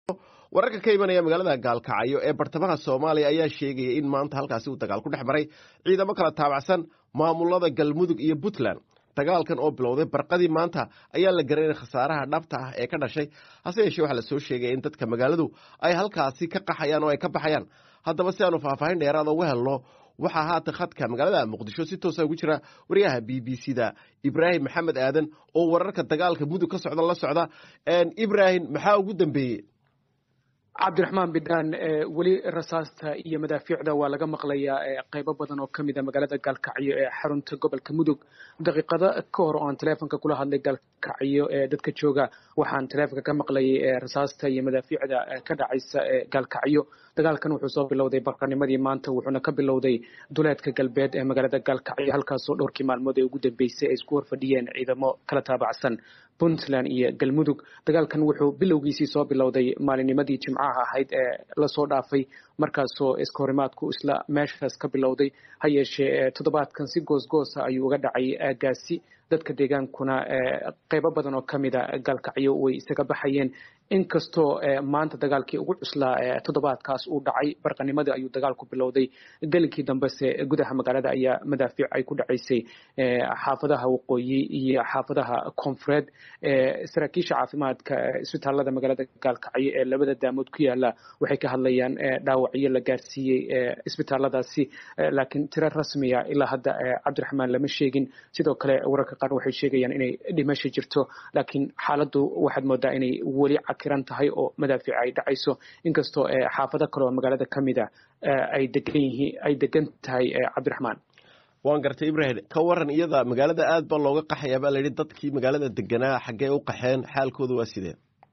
wararka ka imanaya magaalada gaalkacyo ee bartamaha soomaaliya ayaa sheegaya in maanta halkaasi uu dagaal ku dhex maray ciidamo kala taabacsan maamulada galmudug iyo puntland dagaalkan oo bilowday barqadii maanta ayaa la garanay khasaaraha dhabta ah ee ka dhashay hase yeeshee waxaa lasoo sheegaya in dadka magaaladu ay halkaasi ka qaxayaan oo ay ka baxayaan haddaba si aanu faahfaahin dheeraada uga helno waxaa haatan khadka magaalada muqdisho si toosa ugu jira wariyaha b b c da ibraahim maxamed aadan oo wararka dagaalka mudug ka socda la socda ibraahim maxaa ugu dambeeyey cabdiraxmaan bidhaan weli rasaasta iyo madaafiicda waa laga maqlayaa qeybo badan oo kamid a magaalada gaalkacyo ee xarunta gobolka mudug daqiiqado ka hor oo aan teleefonka kula hadlay gaalkacyo ee dadka jooga waxaan teleefonka ka maqlayay rasaasta iyo madaafiicda ka dhacaysa gaalkacyo dagaalkan wuxuu soo bilowday barqanimadii maanta wuxuuna ka bilowday duleedka galbeed ee magaalada gaalkacyo halkaasoo dhowrkii maalmood ee ugu dambeysay ay isku horfadhiyeen ciidamo kala taabacsan puntland iyo galmudug dagaalkan wuxuu bilowgiisii soo bilowday maalinnimadii jimcaha ahayd ee lasoo dhaafay markaasoo iskahorimaadku isla meeshaas ka bilowday ha yeeshee toddobaadkan si goosgoosa ayuu uga dhacay aagaasi dadka deegaankuna qeybo badan oo kamid a gaalkacyo way isaga baxayeen inkastoo maanta dagaalkii ugu cuslaa toddobaadkaas uu dhacay barqanimadii ayuu dagaalku bilowday gelinkii dambese gudaha magaalada ayaa madaafiic ay ku dhacaysay xaafadaha waqooyi iyo xaafadaha koonfureed saraakiisha caafimaadka isbitaalada magaalada gaalkacyo ee labada daamood ku yaala waxay ka hadlayaan dhaawacyo la gaarsiiyey isbitaaladaasi laakiin tiro rasmiya ilaa hadda cabdiraxmaan lama sheegin sidoo kale wararka qaar waxay sheegayaan inay dhimasho jirto laakiin xaaladdu waxaad moodaa inay weli cakiran tahay oo madaafiic ay dhacayso inkastoo xaafado kale oo magaalada ka mid a ay degan yihiin ay degan tahay cabdiraxmaan waan gartay ibrahim ka waran iyada magaalada aad baa looga qaxayaa baa layidhi dadkii magaalada deganaa xaggee u qaxeen xaalkooda waa sidee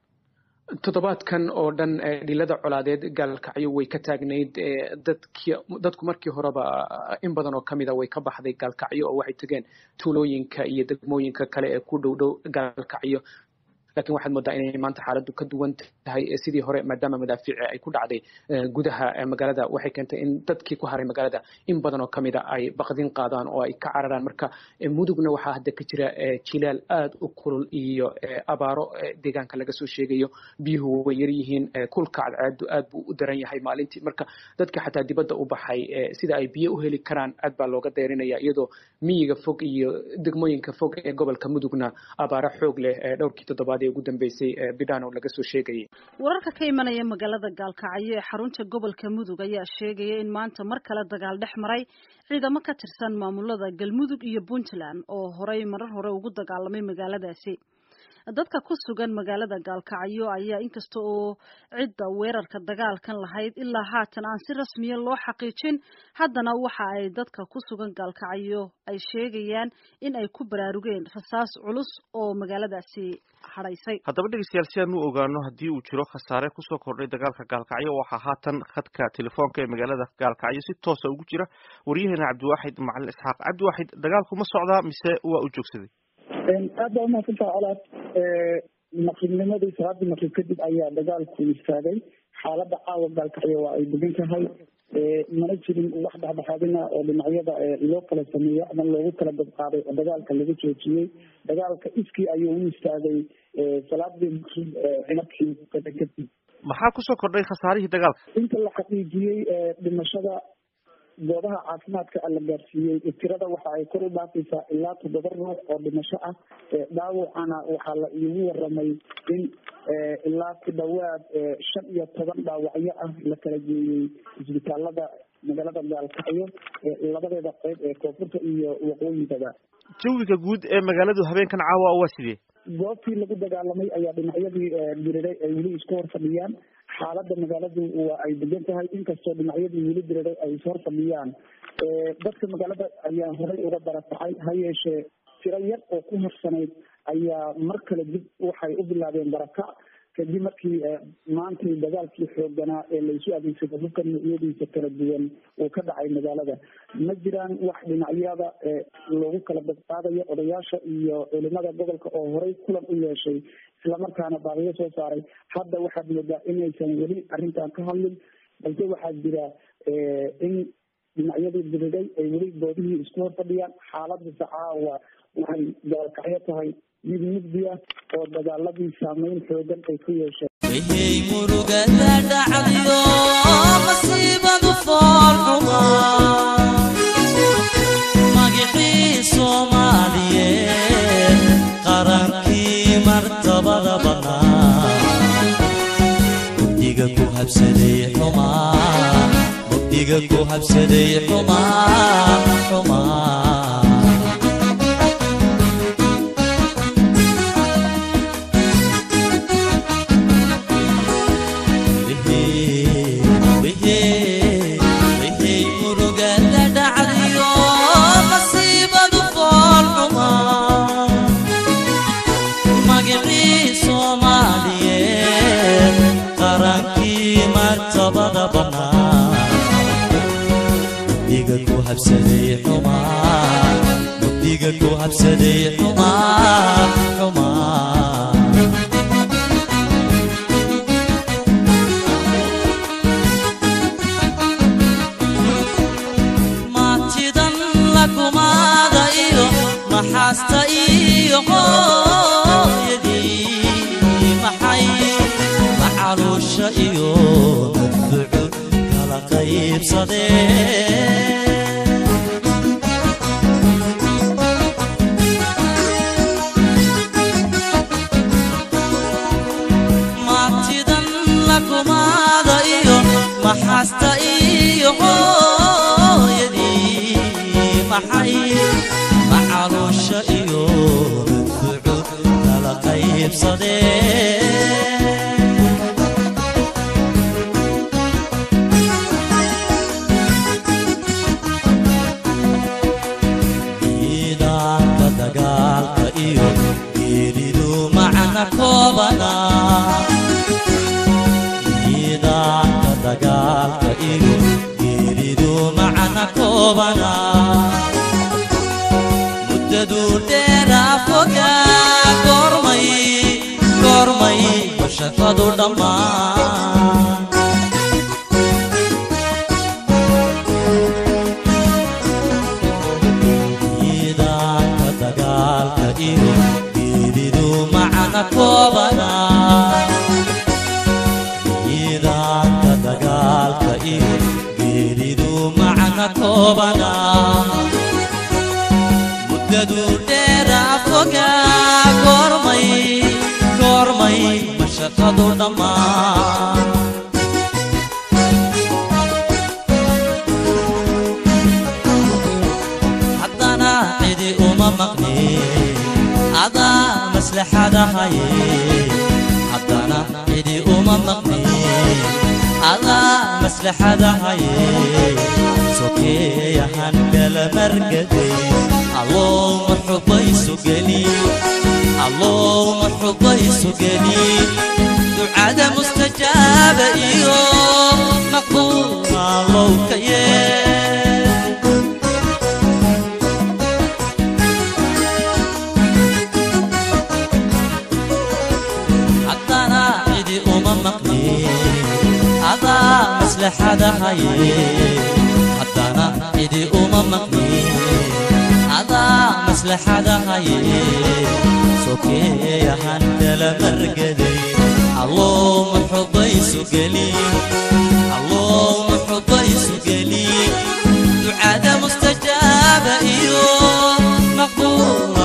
toddobaadkan oo dhan dhilada colaadeed gaalkacyo way ka taagnayd dadki dadku markii horeba in badan oo kamid a way ka baxday gaalkacyo oo waxay tegeen tuulooyinka iyo degmooyinka kale ee ku dhow dhow gaalkacyo lakin waxaad moodaa inay maanta xaaladdu ka duwan tahay sidii hore maadaama madaafiici ay ku dhacday gudaha magaalada waxay keentay in dadkii ku haray magaalada in badan oo kamid a ay baqdin qaadaan oo ay ka cararaan marka mudugna waxaa hadda ka jira jilaal aad u kulul iyo abaaro deegaanka laga soo sheegayo biyuhu way yar yihiin kulka cadceedu aad buu u daran yahay maalintii marka dadka xataa dibadda u baxay sida ay biyo u heli karaan aad baa looga dayrinaya iyadoo miyiga fog iyo degmooyinka fog ee gobolka mudugna abaaro xoog leh dhowrkii toddobaad ugu dambeysay bidhano laga soo sheegayay wararka ka imanaya magaalada gaalkacyo ee xarunta gobolka mudug ayaa sheegaya in maanta mar kale dagaal dhex maray ciidamo ka tirsan maamulada galmudug iyo puntland oo horey marar hore ugu dagaalamay magaaladaasi dadka ku sugan magaalada gaalkacyo ayaa inkasta oo cidda weerarka dagaalkan lahayd ilaa haatan aan si rasmiya loo xaqiijin haddana waxa ay dadka ku sugan gaalkacyo ay sheegayaan in ay ku baraarugeen rasaas culus oo magaaladaasi hadhaysay haddaba dhegeystayaal si aan u ogaano haddii uu jiro khasaare kusoo kordhay dagaalka gaalkacyo waxaa haatan khadka telefoonka ee magaalada gaalkacyo si toosa ugu jira waryaheena cabdiwaaxid macalin isxaaq cabdiwaaxid dagaalku ma socdaa mise waa u joogsaday aad baa umahadsantaha colaad maqribnimadii salaadii maqrib kadib ayaa dagaalku istaagay xaalada caawa gaalkacyo waa ay degan tahay mana jirin wax dhexdhexaadina oo dhinacyada loo kala sameeyo ama loogu kala dabqaaday oo dagaalka laga joojiyey dagaalka iskii ayuu u istaagay salaadii maqrib markii kadib maxaa kusoo kordhay khasaarihii dagaalka inta la xaqiijiyey dhimashada goobaha caafimaadka la gaarsiiyey tirada waxa ay kor u dhaafaysaa ilaa toddoba ruux oo dhimasho ah dhaawacana waxaa la iigu waramay in ilaa ku dhawaad shan iyo toban dhaawacyo ah la kala geeyey isbitaalada magaalada gaalkacyo labadeeda qeyb ee koonfurta iyo waqooyigaba jawiga guud ee magaaladu habeenkan caawa waa sidee goobtii lagu dagaalamay ayaa dhinacyadii diriray ay weli isku hor fadhiyaan xaalada magaaladu waa ay degan tahay inkastoo dhinacyadii weli diriray ay ishor fadhiyaan dadka magaalada ayaa horey uga baratacay ha yeeshee tiro yar oo ku harsanayd ayaa mar kale dib waxay u bilaabeen barakac kadib markii maantay dagaalkii xooganaa ee laysu adeegsado hubka noocyadiisa kala duwan uu ka dhacay magaalada ma jiraan wax dhinacyada loogu kala badqaadayo odayaasha iyo culimada gobolka oo horey kulan u yeeshay islamarkaana baaqiyo soo saaray hadda waxaad moodaa inaysan weli arrintan ka hadlin balse waxaa jira in dhinacyadii diriday ay weli goobihii isku hor fadhiyaan xaaladisa caawa waxay gaalkacyo tahay mid mugdi ah oo dagaaladii saameyn xoogan ay ku yeesheen wayhay murugada dhacdiyo masiibadu foolxuma magicii soomaaliyeed qarankii martabada bannaa mugdiga ku habsaday xumaa mugdiga ku habsaday xumaa xumaa murugada dhacdiyo masiibadu foolxuma magicii soomaaliyeed qarankii martabada bannaa mugdiga ku habsaday xumaa mugdiga ku habsaday xumaa xumaa maatidan lakumaada iyo maxaasta iyo hooyadii maxay macaluusha iyo madfucu kala qaybsadeen maatidan lakumaada iyo maxaasta iyo hooyadii maxay macaluusha iyo madfucu kala qaybsadeen ciidaanka dagaalka iyo geeridu macna koobana ciidaanka dagaalka iyo geeridu macna koobana muddadu dheeraa fogaa goormay goormay shaqadu dhammaan ciidaanka dagaalka iyo geeridu macna koobana ciidaanka dagaalka iyo geeridu macna koobana muddadu dheeraa fogaa goormay goormay mashaqadu dhammaan haddana cidi uma maqnin adaa maslaxada haye haddana cidi uma maqnin adaa maslaxada haye sokeeyahan kala margaday allowma xubaysu geli allowma xubaysu geli ducada mustajaaba iyo maqbuulka allow ka yee haddana cidi uma maqnin adaa maslaxada haye haddana cidi uma maqnin adaa maslaxada haye sokeeyahan kala margaday allowma xubaysu geli allowma xubaysu geli ducada mustajaaba iyo maqbuul